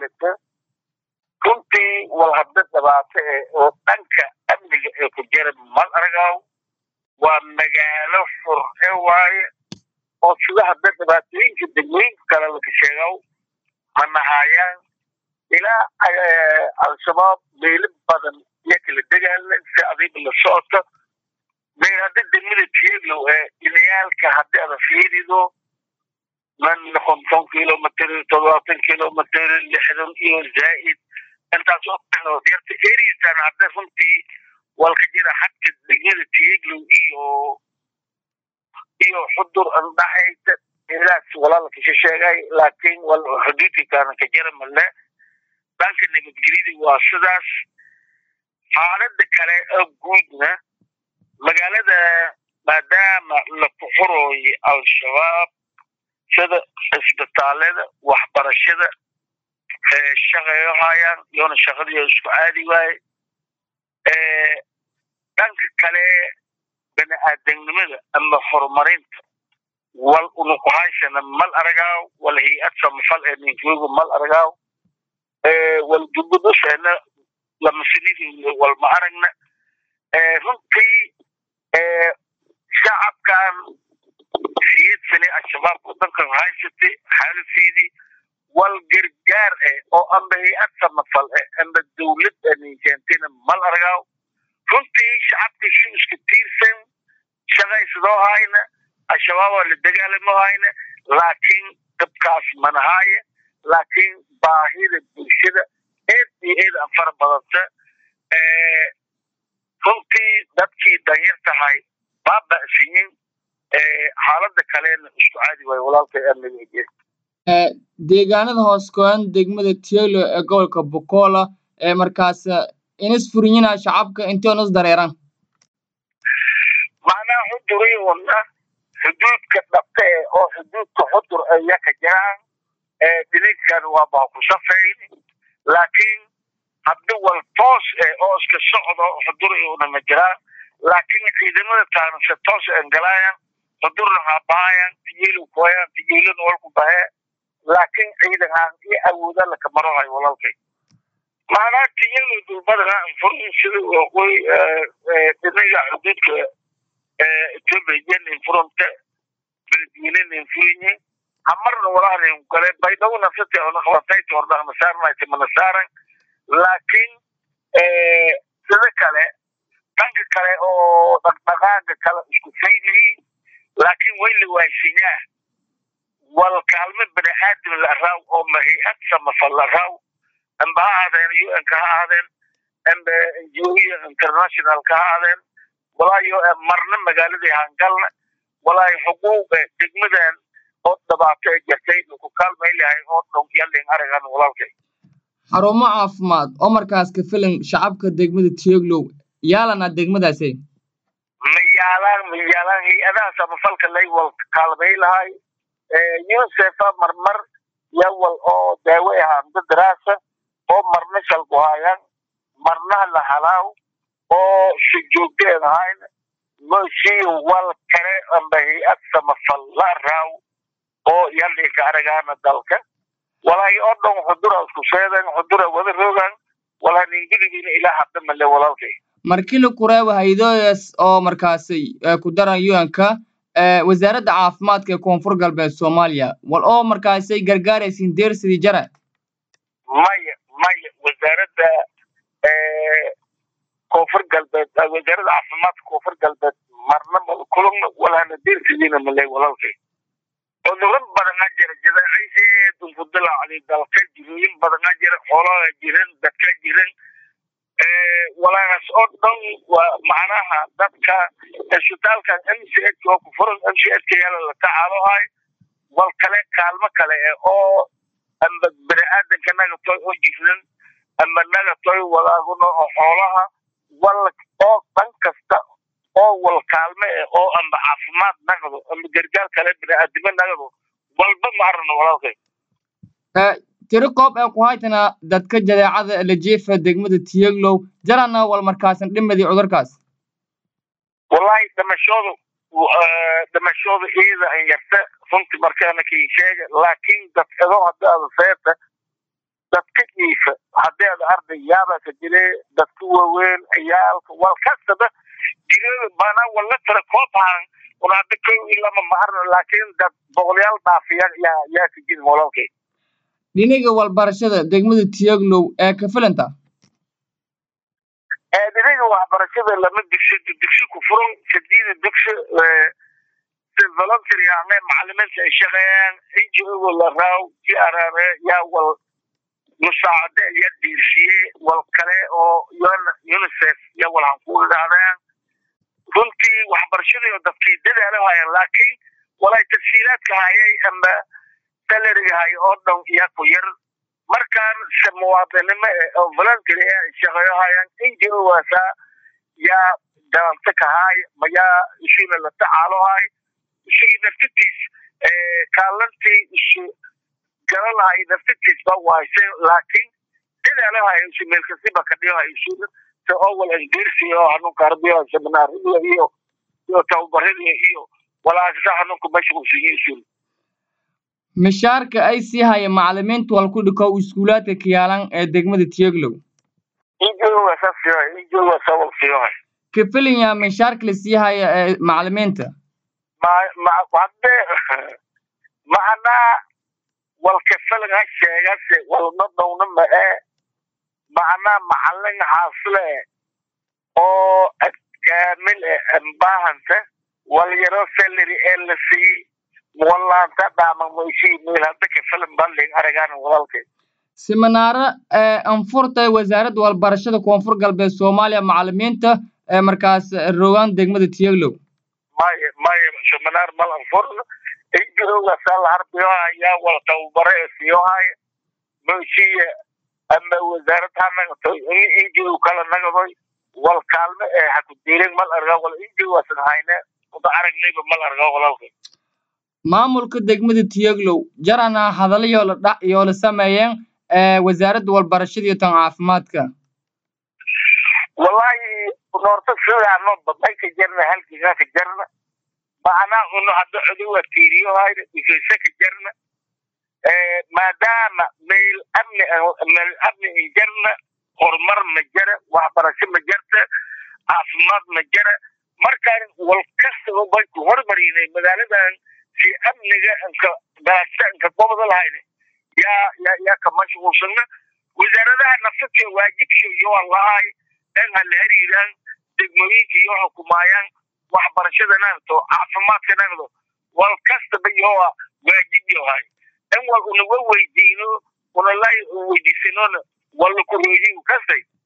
faylata runtii wal hadda dhibaato eh oo dhanka amniga ee ku jira mal aragaw waa magaalo furxe waaye oo sida hadda dhibaatooyinka degmooyinka kale laka sheegaw ma nahayaan ilaa al-shabaab meelo badan iyo kala degaala si adiba la socota meel hadda degmada tieglow ee inayaalka haddii ada fiirido man konton kilomitr todobaatan kilomitr lixdan iyo zaa'id intaas oo kale yarta erisan hadda runtii walka jira xadka degmada tieglow iyo iyo xudur andhaxaysa ilaas walaalka sheegay laakiin wal xuduudka kaana ka jira male dhanka nabadgelyada waa sidaas xaalada kale oo guudna magaalada maadaama la kuxurooyo al-shabaab sida cisbitaalada waxbarashada shaqayo hayaan iyona shaqadii isku caadi waaye dhanka kale bani aadamnimada ama horumarinta wal unukuhaysana mal aragaaw wal hay-ad samafal ee ninkugu mal aragaaw wal gubudusheena lamasinidii wal ma aragna runtii shacabkan siyad sane al-shabaab wadankan haysatay xaalufeedii wal gargaar eh oo amba hay-ad samafal eh amba dawlad ninkeentayna mal aragaaw runtii shacabka si isku tiirsan shaqaysadoo hayna al-shabaab waa la dagaalamo hayna laakiin dabkaas manahaaye laakiin baahida bulshada eed iyo eed aan fara badanta runtii dadkii danyar tahay baaba'siyin xaalada kalena isku caadi waayo walaalkay amniga deegaanada hoos kooban degmada tielo ee gobolka bokola ee markaas inis furinyina shacabka intoon is dareeran macnaha xuduriuna xuduudka dhabta eh oo xuduudka xudur aya ka jiraan dhininkan waa baa ku safayn laakiin haddi wal toos eh oo iska socdo xudur una ma jiraan laakiin ciidamada taana se toos engalayan xudurna haabahaayan tiyeelu koyan tiyeeluna walku bahee laakiin ciidan aan iyo awooda laka marohayo walalkay macnaha tiyeelu dulbadana anfurin sida waqooyi dhinaga xuduudka ethiopia infurunta beledweyne infurinye hamarna walahan gale baydhawo nafsati ona qabatayta hordha nasaarnayta manasaaran laakiin sida kale dhanka kale oo dhaqdhaqaaga kale isku faynayi laakiin way la waaysinyaa wal kaalmo bani aadam la raaw oo ma hay-ad samafal la raaw amba ha ahaadeen un ka ha ahaadeen amba ngoya international ka ha ahaadeen walaayo marna magaaladii hangalna walaayo xuquuq degmadan oo dhibaato ee jirtay ku kaalmay lahay oo dhow yalin aragan walaalkay xarumo caafimaad oo markaas ka filan shacabka degmada tieglow yaalana degmadaasi ma yaalaan ma yaalaan hay-adaha samafalka lay wal kaalmay lahay unicef marmar yawal oo daawo ahaanta daraasa oo marna shalku haayaan marnaha la halaaw oo si joogteen ahayn mosii wal kale amba hay-ad samafal la raaw oo yalinka aragaana dalka walaahi oo dhan xudura isku sheedan xudura wada rogan walaa ningidigina ilaa hadda male walaalkay markii la kureebo haydoyas oo markaasi ku daran un-ka wasaaradda caafimaadka ee koonfur galbeed soomaaliya wal oo markaasay gargaaraysiin deersidii jara maya maya wasaaradda koonfur galbeed wasaaradda caafimaadka koonfur galbeed marna kulana walana deersidiina male walaalkay cuduro badana jira jadaacayseed unfudilacdi dalka jirooyin badana jira xoolaha jiran dadka jiran walaas oo dhan waa macnaha dadka isbitaalkan m c h oo ku furan m c h ka yaala la tacaalohay wal kale kaalmo kale eh oo amba bani aadanka nagatoy oo jifran amba nagatoy walaaguna oo xoolaha wal oo dhan kasta oo wal kaalme eh oo amba caafimaad nagdo amba gargaar kale bani aadamo nagdo walba ma aragno walaalkay tiri koob ee ku haytana dadka jadeecada la jeefa degmada tiyeglow jarana wal markaasan dhimadii cudurkaas wallahi dhimashoodu dhimashooda iyada an yarta runtii markaana kii sheega laakiin dadkado haddaada seeta dadka jiifa haddii ad arday yaaba ka jire dadka waaweyn ciyaalka wal kastaba jirada mana wala tira koobahan un hadda kow iyo lama ma arno laakiin dad boqolyaal dhaafiya yaa yaa ka jirin walaalkay dhinaga walbarashada degmada tiyaglow ee ka filanta dhinaga waxbarashada lama dugsi dugsi ku furan sadiida dugsi volunteer yaane macalimiinta ay shaqeeyaan ngo la raaw g r r yaa wal musaacade yaa diirsiye wal kale oo unicef yaa wal hanku idhaahdeen runtii waxbarashadii oo dadkii dadaalo hayan laakiin walay tafsiilaadka hayay ama salariga hay oo dhan yaa ku yar markaan se muwaadinimo oo volunteer ee shaqeeyo hayaan ngo waasaa yaa dalanta kahaay mayaa ishiina la tacaalo hay isagii naftatiis kaalantii isu galalahay naftatiis ba waayse laakiin dadaalahay isu meelkasiba kadhiyohay isu ta owal angersi oo hanunka arbiyo seminaarada iyo iyo tababarada iyo walaasasa hanunka mashquulsiyo isu mishaarka ay sii haya macalimiinta wal ku dhikow iskuulaadka kiyaalan ee degmada tiyaglow injogasaasiyohay kafilinya mishaarka la sii haya ee macalimiinta hadde macnaa walkafelin ha sheegase walma dhowna ma ee macnaa macalin xaasile oo kaamil e ambahanta walyaro salary ee la sii walaanta dhaamamoysii meel hadda kafelin bandhig aragaan walaalkay siminaaro ee anfurtay wasaaradda walbarashada koonfur galbeed soomaaliya macalimiinta ee markaas rogaan degmada tiyaglow maya maya seminar mal anfurna injoga sal harbiyoha yaa wal tababare ee siyohaya moyshiya ama wasaarad ha nagato injogu kala nagadoy wal kaalme ee hakudiirin mal arga wal injogasan hayne uda aragnayba mal arga walalka maamulka degmada tiyaglow jarana hadallo yoola dhac yoola sameeyeen ee wasaaradda walbarashada iyo tan caafimaadka wallahi noorta sidaano badnay ka jarna halkiga ka jarna macnaa uno hadda cuduwa tiiriyohayna ifayse ka jarna maadaama meel amni meel amni ay jarna horumar ma jara waxbarasho ma jarta caafimaad ma jara markaan wal kastaba banku hormarinay magaaladan si amniga inka galaasta inka gobada lahayna yaa yaa yaa ka mashquulsana wasaaradaha nafsadka waajibka iyo wallahay in ha la hariiraan degmooyinka iyo xukumaayaan waxbarashada nagdo caafimaadka nagdo wal kastaba iyoa waajib yohay in wal unaga weydiino unala weydiisanona wala kurooyi kastay